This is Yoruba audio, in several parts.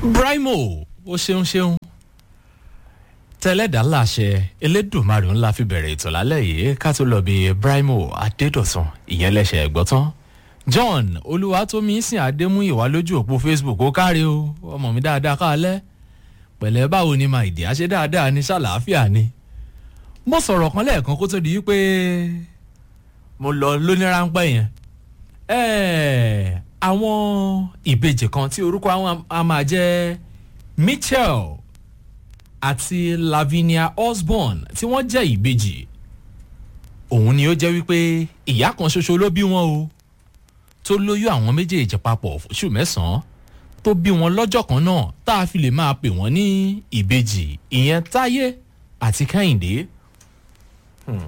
Brimo ó ṣeun ṣeun tẹlẹ́dà láṣẹ elédùnmarè ńlá fi bẹ̀rẹ̀ ètò lálẹ́ yìí ká tó lọ bí Brimo Adédọ̀tun ìyẹn lẹ́sẹ̀ ẹ̀gbọ́n tán John Olúwatómísìn Adémúyìwá lójú òpó Facebook ó káre o ọmọ mi dáadáa káalẹ́ pẹ̀lẹ́ báwo ni màá ìdí àṣẹ dáadáa ní ṣàlàáfíà ni mo sọ̀rọ̀ kan lẹ́ẹ̀kan kó tó di wípé mo lọ lóní ráńpẹ́ yẹn ẹ̀ẹ́ àwọn ìbejì kan tí orúkọ àwọn a máa jẹ́ Mitchell àti Lavinia Osborne tí wọ́n jẹ́ ìbejì òun ni ó jẹ́ wípé ìyá kan ṣoṣo ló bí wọn o tó lóyún àwọn méjèèjì papọ̀ fóṣù mẹ́sàn-án tó bí wọn lọ́jọ́ kan náà tá a fi lè máa pè wọ́n ní ìbejì ìyẹn Táyé àti Kẹ́hìndé. Hmm.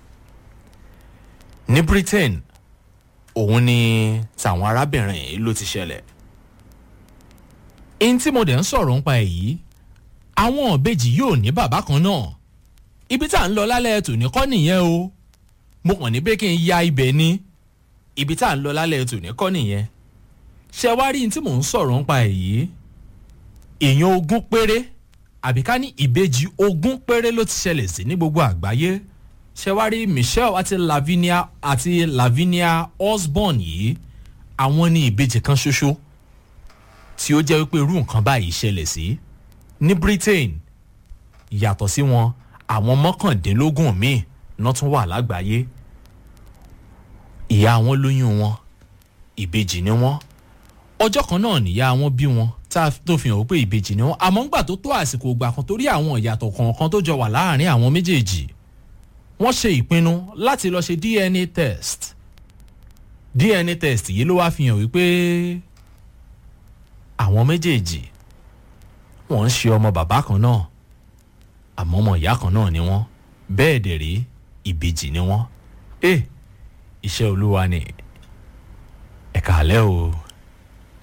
ní Britain òun ni tàwọn arábìnrin yìí ló ti ṣẹlẹ̀. ẹni tí mo dẹ̀ ń sọ̀rọ̀ nípa èyí àwọn ìbejì yóò ní bàbá kan náà ibi tá à ń lọ lálẹ́ tòní kọ́ nìyẹn o mo kàn ní pé kí n ya ibẹ̀ ni ibi tá à ń lọ lálẹ́ tòní kọ́ nìyẹn ṣe wá rí ní tí mò ń sọ̀rọ̀ nípa èyí èèyàn ogún péré àbí ká ní ìbejì ogún péré ló ti ṣẹlẹ̀ sí ní gbogbo àgbáyé ṣe wá rí Michelle àti Lavinia àti Lavinia Osborne yìí àwọn ní ìbejì kan ṣoṣo tí ó jẹ́ wípé irú nǹkan báyìí ṣẹlẹ̀ sí ní Britain yàtọ̀ sí wọn àwọn mọ́kàndínlógún míì náà tún wà lágbàáyé ìyá wọn lóyún wọn ìbejì ni wọn ọjọ́ kan náà nìyá wọn bí wọn tá tó fi hàn wípé ìbejì ni wọn àmọ́ ńgbà tó tó àsìkò ìgbà kan torí àwọn ìyàtọ̀ kọ̀ọ̀kan tó jọ wà láàárín àwọn méjèèjì wọ́n ṣe ìpinnu láti lọ ṣe DNA test DNA test yìí ló wá fi hàn wípé àwọn méjèèjì wọ́n ń ṣe ọmọ bàbá kan náà àmọ́ ọmọ ìyá kan náà ni wọ́n bẹ́ẹ̀ dẹ̀ rí ìbejì ni wọ́n ẹ iṣẹ́ olúwa ni ẹ̀ka àlẹ́ o.